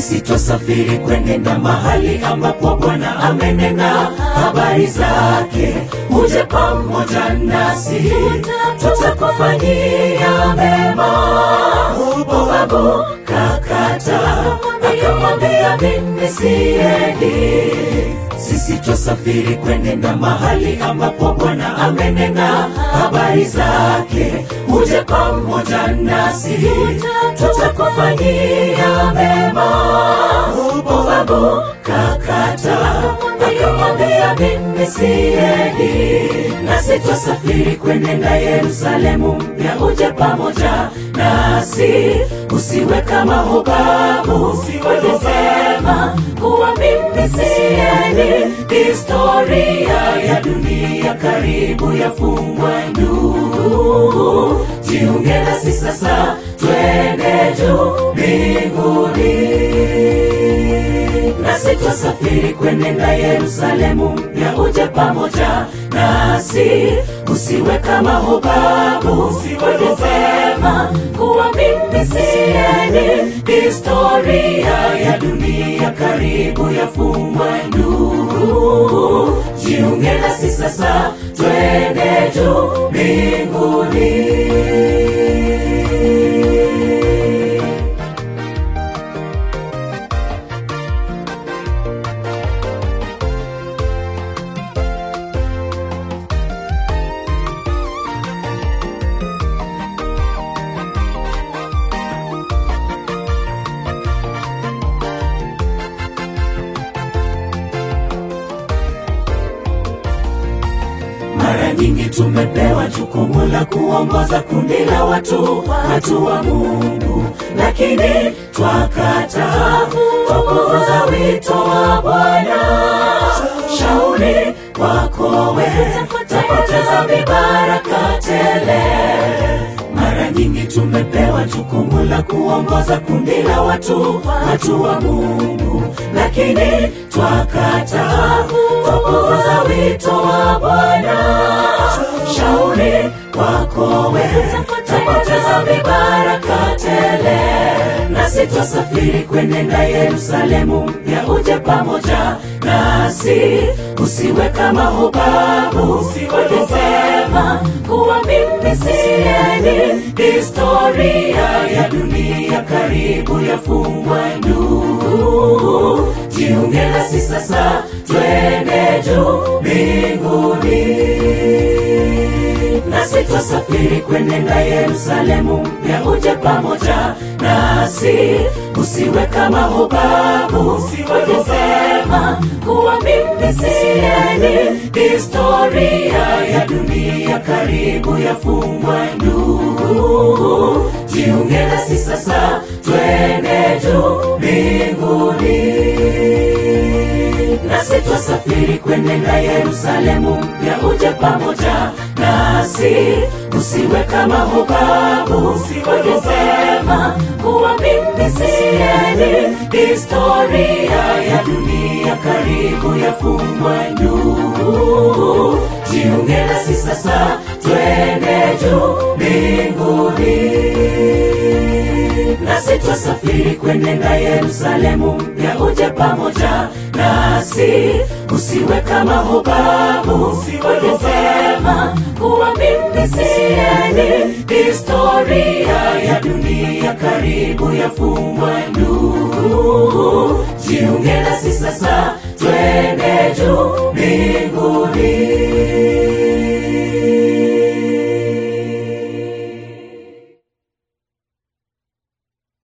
nasi twasafiri kwenenda mahali ambapo Bwana amenena habari zake. Uje pamoja nasi, tutakufanyia mema. Babu kakata akamwambia, mimi siendi sisi twasafiri kwenenda mahali ambapo Bwana amenena habari zake. Uje pamoja nasi, tutakufanyia mema. Babu kakata akamwambia, mimi siendi, nasi twasafiri kwenenda Yerusalemu mpya. Uje pamoja nasi, usiwe kama Hobabu walisema kuwa mimi siendi. Historia ya dunia karibu yafungwa ndugu, jiunge nasi sasa, twende juu mbinguni nasi twasafiri kwenenda Yerusalemu mpya. Uje pamoja nasi, usiwe kama Hobabu walisema kuwa mimi siendi. Historia ya dunia karibu yafungwa ndugu, jiunge nasi sasa, twende juu mbinguni. Mara nyingi tumepewa jukumu la kuongoza kundi la watu, watu wa Mungu, lakini twakataa, twapuuza wito wa Bwana. Shauri kwako wewe, tapoteza mibaraka tele. Mara nyingi tumepewa jukumu la kuongoza kundi la watu, watu wa Mungu, lakini twakataa, twapuuza wito wa Bwana. Shauri kwako wewe, tapoteza mibaraka tele. Nasi twasafiri kwenenda Yerusalemu mpya. Uje pamoja nasi, usiwe kama Hobabu walisema kuwa mimi siendi. Historia ya dunia karibu yafungwa ndugu, jiunge nasi sasa, twende juu mbinguni nasi twasafiri kwenenda Yerusalemu mpya. Uje pamoja nasi, usiwe kama Hobabu walisema kuwa mimi siendi. Historia ya dunia karibu yafungwa ndugu, jiunge nasi sasa, twende juu mbinguni nasi twasafiri kwenenda Yerusalemu mpya. Uje pamoja nasi, usiwe kama Hobabu walisema kuwa mimi siendi. Historia ya dunia karibu yafungwa ndugu, jiunge nasi sasa, twende juu mbinguni nasi twasafiri kwenenda Yerusalemu mpya. Uje pamoja nasi, usiwe kama Hobabu walisema kuwa mimi siendi. Historia ya dunia karibu yafungwa ndugu, jiunge nasi sasa, twende juu mbinguni.